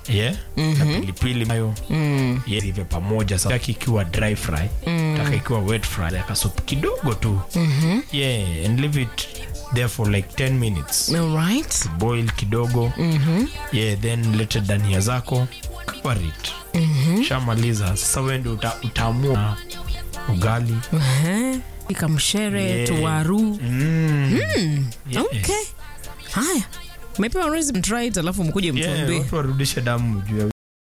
yeah na pilipili mayo mm. yeah, ive pamoja sasa Taki ikiwa dry fry mm. taka ikiwa wet fry like soup kidogo tu mm-hmm. yeah and leave it there for like 10 minutes Alright. boil kidogo mm-hmm. yeah then lete dania zako cover it mm-hmm. shamaliza sasa wewe ndio uta, utaamua ugali Ehe. Pika mshere, Yeah. tuwaru. mm. Yes. Okay. Haya. Mepewa recipe try it alafu mkuje yeah, mtuambie. watu warudishe damu juu ya